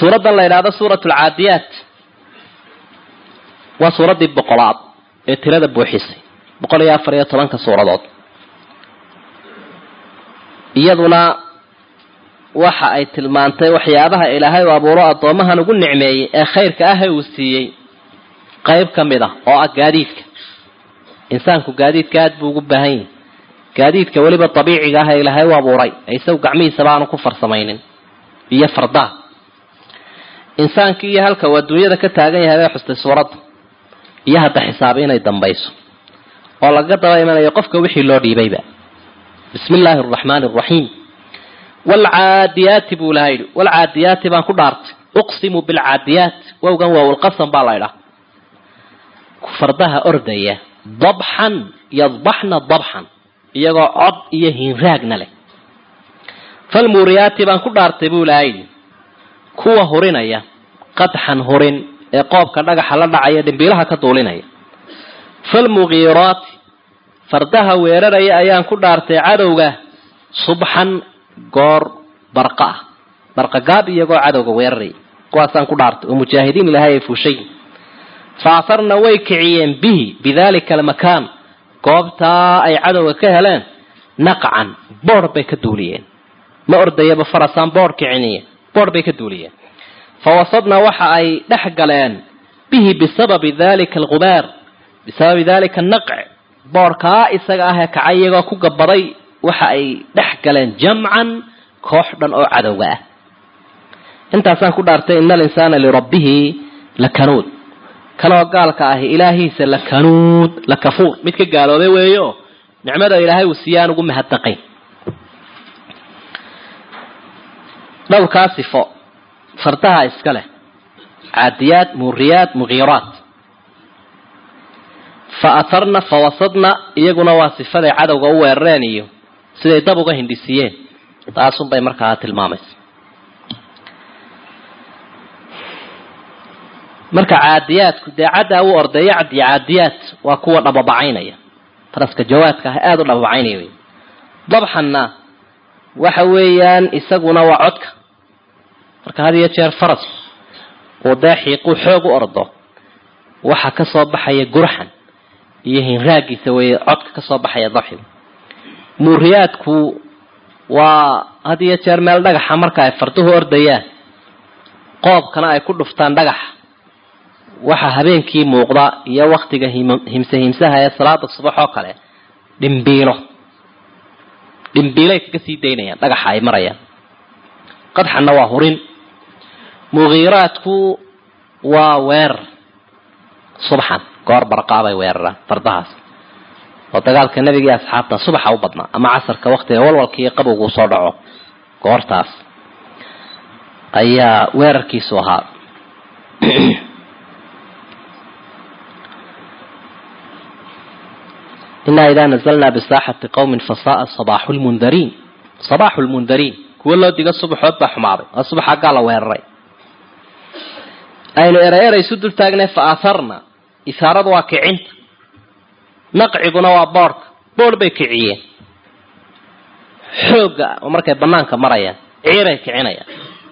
suuraddan la yidhaahdo suurat alcaadiyaat waa suuraddii boqolaad ee tirada buuxisay boqol iyo afar iyo tobanka suuradood iyaduna waxa ay tilmaantay waxyaabaha ilaahay u abuuro addoomahan ugu nicmeeyey ee khayrka ah ee uu siiyey qayb ka mid ah oo ah gaadiidka insaanku gaadiidka aada buu ugu baahan yahay gaadiidka weliba dabiiciga ah ee ilaahay u abuuray ee isagu gacmihiisaba aanu ku farsamaynin iyo fardaha insaankii iyo halka uu adduunyada ka taagan yahay bay xustay suuradda iyo hadda xisaab inay dambayso oo laga daba imanayo qofka wixii loo dhiibayba bismi illaahi araxmaani araxiim waalcaadiyaati buu ilaha yidhi waalcaadiyaati baan ku dhaartay uqsimu bilcaadiyaat wowgan waawlqasam baa la ydhaha fardaha ordaya dabxan yadbaxna dabxan iyagoo cod iyo hinraagna leh falmuuriyaati baan ku dhaartay buu ilaha yidhi kuwa hurinaya qadxan hurin ee qoobka dhagaxa la dhacaya dhimbiilaha ka duulinaya falmugiiraati fardaha weeraraya ayaan ku dhaartay cadowga subxan goor barqa ah barqa gaab iyagoo cadowga weeraraya kuwaasaan ku dhaartay oo mujaahidiin ilaahay ay fuushay fa asarna way kiciyeen bihi bidalika almakaan goobtaa ay cadowga ka heleen naqcan boodh bay ka duuliyeen ma ordayaba farasaan boodh kiciniye boodh bay ka duuliyeen fa wasadna waxa ay dhex galeen bihi bisababi dalika algubaar bisababi dalika anaqc boodhkaa isaga ah ee kacay iyagoo ku gabaday waxa ay dhex galeen jamcan koox dhan oo cadowga ah intaasaan ku dhaartay ina alinsaana lirabbihi lakanuud kanoo gaalka ahi ilaahiisa lakanuud lakafuur mid ka gaaloobay weeyo nicmada ilaahay uu siiye aan ugu mahadnaqayn dhowrkaa sifo fardaha iska leh caadiyaat muuriyaat mugiiraat fa atarna fa wasadna iyaguna waa sifaday cadowga u weerareen iyo siday dab uga hindhisiyeen taasunbay markaa tilmaamaysa marka caadiyaadku dee caddaa u ordeeyo cad iyo caadiyaat waa kuwa dhababacaynaya faraska jawaadka ah aada u dhababacaynaya wey dabxanna waxa weeyaan isaguna waa codka marka had iyo jeer faras uu dee xiiquu xoog u ordo waxa ka soo baxaya gurxan iyo hinraagiisa weeye codka ka soo baxaya dabxiga muuriyaadku waa had iyo jeer meel dhagaxa marka ay farduhu ordayaan qoobkana ay ku dhuftaan dhagaxa waxa habeenkii muuqda iyo waktiga himse himsaha ee salaada subax oo kale dhimbiilo dhimbiilay kaga sii daynayaan dhagaxa ay marayaan qadxanna waa hurin mugiiraadku waa weerar subxan goor barqaabay weeraraan fardahaas oo dagaalka nebiga iyo asxaabta subaxa u badnaa ama casarka waktiga walwalkii qabowgu soo dhaco goortaas ayaa weerarkiisu ahaa inaa idaa nazalnaa bisaaxati qowmin fasaaa sabaaxu lmundariin sabaaxu lmundariin kuwo loo diga subaxood baa xumaaday waa subax aggaa la weeraray aynu eray eray isu dul taagnay fa aharna isaaradu waa kicinta naqciguna waa boodhka boodh bay kiciyeen xoogga oo markay banaanka marayaan ciiray kicinayaan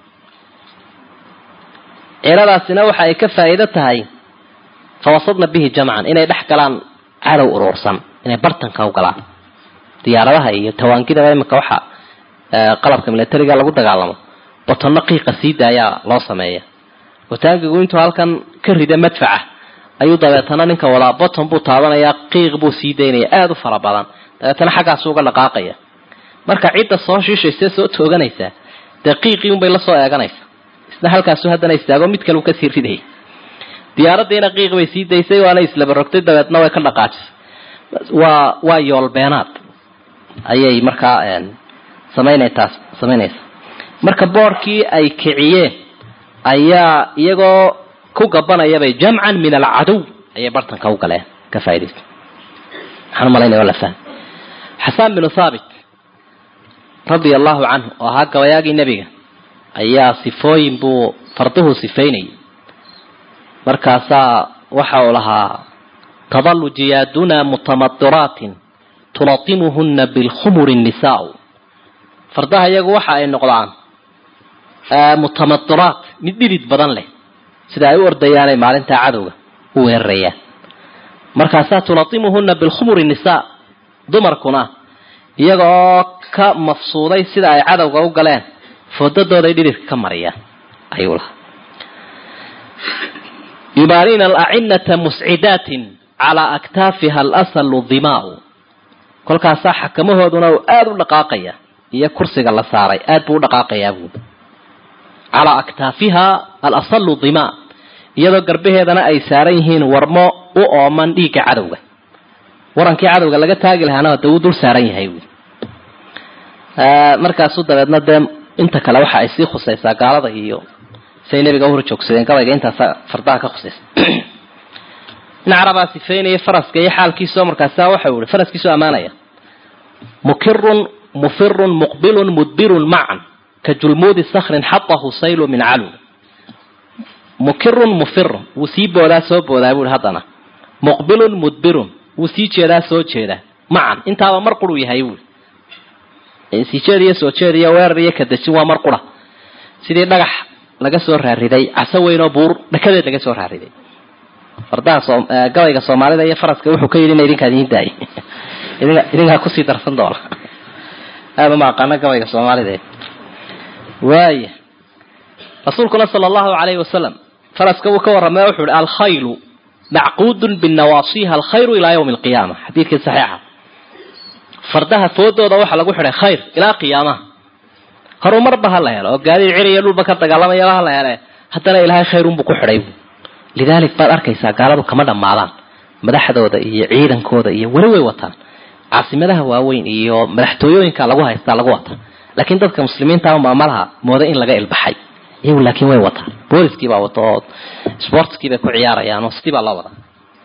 ciiradaasina waxa ay ka faa'iido tahay fawasadna bihi jamcan inay dhex galaan cadow uruursan inay bartanka u galaan diyaaradaha iyo tawaangidaba iminka waxa qalabka milatariga lagu dagaalamo botonno qiiqa sii daayaa loo sameeya wataangigu intuu halkan ka rida madfaca ayuu dabeetana ninka wadaa boton buu taabanayaa qiiq buu sii daynaya aada u fara badan dabeetana xaggaasu uga dhaqaaqaya marka cidda soo shiishaysa soo tooganaysaa dee qiiqii unbay lasoo eeganaysa isna halkaasu haddana istaago mid kale uu kasii ridaya diyaaraddiina qiiq bay sii daysay waana islaba rogtay dabeetna way ka dhaqaajisay waa waa yoolbeenaad ayay markaa samaynaytaas samaynaysa marka boorkii ay kiciyeen ayaa iyagoo ku gabanayabay jamcan min alcadow ayay bartanka u galeen ka faaidaysa waxaan umalaynaya la fahm xasaan binu thaabit radia allahu canhu oo ahaa gabayaagii nebiga ayaa sifooyin buu farduhu sifaynayay markaasaa waxa uu lahaa tadalu jiyaaduna mutamadiraatin tulatimuhuna bilkhumuri nisaau fardaha iyagu waxa ay noqdaan mutamadiraat mid dhidid badan leh sida ay u ordayaanay maalintaa cadowga u weerarayaan markaasaa tulatimuhuna bilkhumuri nisaa dumarkuna iyaga oo ka mafsuuday sida ay cadowga u galeen foodadooday dhididka ka mariyaan ayuu lahaa yubaaniina alacinata muscidaatin calaa aktaafiha alasalu dimaau kolkaasaa xakamahooduna uu aada u dhaqaaqaya iyo kursiga la saaray aad buu u dhaqaaqayaa buud calaa aktaafiha alasalu dimaa iyadoo garbaheedana ay saaran yihiin warmo u ooman dhiigga cadowga warankii cadowga laga taagi lahaana de wuu dul saaran yahay buud markaasu dabeedna dee inta kale waxa ay sii khusaysaa gaalada iyo siay nabiga uhor joogsadeen gabayga intaasa fardaha ka khusaysa in carabaa sifeynaya faraska iyo xaalkiisao markaasa waxau ihi faraskiisoo ammaanaya mukirun mufirun muqbilun mudbirun macan ka julmuudi sakrin xatahu saylu min calu mukirun mufirun wuu sii boodaa soo boodaa buuhi haddana muqbilun mudbirun wuu sii jeedaa soo jeedaa macan intaaba mar quruu yahay buui sii jeed iyo soo jeed iyo weerar iyo kadajin waa mar qura sidii dhagax laga soo raariday caso weyn oo buur dhakadeed laga soo raariday fardaha soo gabayga soomaalida iyo faraska wuxuu ka yidhi ina idinkaa idiin daayay idinka idinkaa kusii darsan doona aada uma aqaano gabayga soomaalida waaya rasuulkuna sala allahu calayhi wasalam faraska wuu ka warramay wuxuu ihi alkhaylu macquudun binawaasiha alkhayru ilaa yawmi alqiyaama xadiidkii saxiixa fardaha foodooda waxaa lagu xidhay khayr ilaa qiyaamaha horumarba ha la helo oo gaadiid ciriyo dhulba ka dagaalamayaba ha la hele haddana ilaahay khayrunbuu ku xidhay lidaalik baad arkaysaa gaaladu kama dhammaadaan madaxdooda iyo ciidankooda iyo weli way wataan caasimadaha waaweyn iyo madaxtooyooyinka lagu haystaa lagu wataa laakiin dadka muslimiinta maamalaha mooda in laga ilbaxay iyagu laakiin way wataan booliskii baa wata oo sportskii bay ku ciyaarayaan oo sidii baa loo wadaa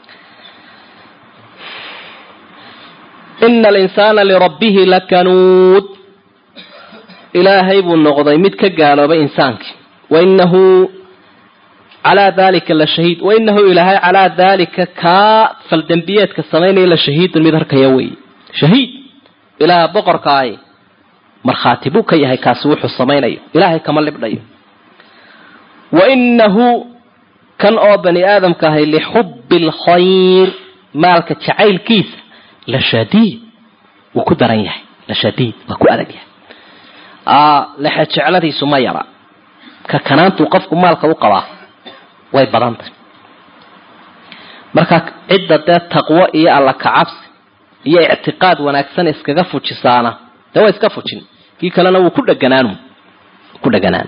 ina alinsaana lirabbihi lakanuud ilaahay buu noqday mid ka gaaloobay insaankii wainahu calaa dalika la shahiid wainahu ilaahay calaa dalika kaa faldembiyeedka samaynaya la shahiidun mid harkaya wey shahiid ilaaha boqorkaahi markhaati buu ka yahay kaasi wuxuu samaynayo ilaahay kama libdhayo wainahu kan oo bani aadamka ahay lixubbi alkhayr maalka jacaylkiisa la shadiid wuu ku daran yahay la shadiid waa ku adag yahay lexe jecladiisu ma yara ka kanaantuu qofku maalka u qabaa way badantay marka cidda dee taqwo iyo alla kacabsi iyo ictiqaad wanaagsan iskaga fujisaana dee waa iska fujin kii kalena wuu ku dheganaan ku dheganaan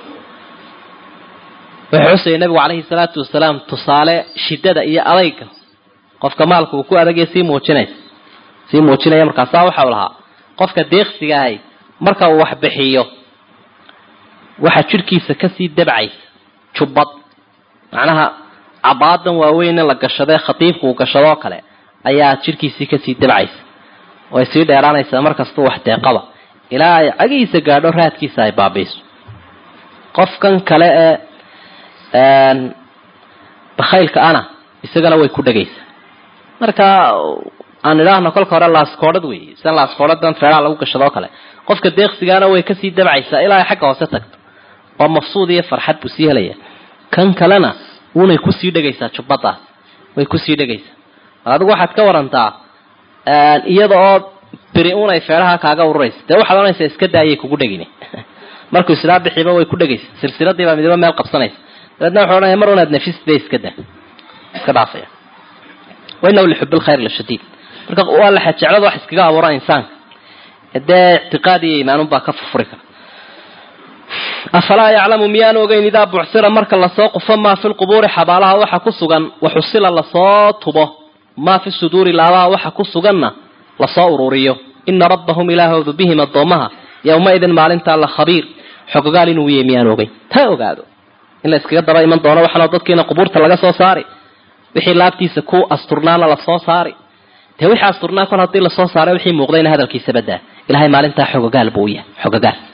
wuxuu xusayay nabigu calayhi salaatu wasalaam tusaale shidada iyo adayga qofka maalka uu ku adagaya sii muujinaysa sii muujinaya markaasaa waxau lahaa qofka deeqsiga ahay marka uu wax bixiyo waxaa jidhkiisa kasii dabcaysa jubbad macnaha cabaadan waaweyn in la gashadee khatiibku uu gashadoo kale ayaa jidhkiisii kasii dabcaysa way sii dheeraanaysaa markastuu wax deeqaba ilaa ay cagihiisa gaadho raadkiisa ay baabiiso qofkan kale ee bakhaylka ana isagana way ku dhegaysaa marka aan idhaahno kolka hore laaskoodhad wey sidan laaskoodhadan feeraha lagu gashadoo kale qofka deeqsigaana way kasii dabcaysaa ilaa ay xagga hoose tagto oo mafsuud iyo farxad buu sii helaya kan kalena wunay kusii dhegaysaa jubbadaas way kusii dhegaysaa adigu waxaad ka warantaa iyada oo biri unay feeraha kaaga ururaysa dee waxaad ohanaysaa iska daayay kugu dhegin markuu islaa bixiiba way ku dhegaysa silsiladiibaa midiba meel qabsanaysa dabeedna wuxuu odhanaya mar unaad nafist bay iska daa iska dhaafaya wainahu lixub lkhayr lashadiid marka waa laxa jeclada wax iskaga abuura insaanka dee ictiqaad iyo imaanunbaa ka furfuri kara afalaa yaclamu miyaan ogeyn idaa bucsira marka lasoo qufo maa fi lqubuuri xabaalaha waxa ku sugan waxusila lasoo tubo maa fi suduuri laabaha waxa ku suganna lasoo ururiyo ina rabbahum ilaahoodu bihim addoomaha yowmaidin maalintaa la khabiir xogogaal inuu yahay miyaan ogeyn taa ogaado in la iskaga daba iman doono waxaanoo dadkiina qubuurta laga soo saari wixii laabtiisa ku asturnaana lasoo saari dee wixii asturnaa kol haddii lasoo saaray wixii muuqdayna hadalkiisa badaa ilahay maalintaa xogogaal buu u yahay xogogaal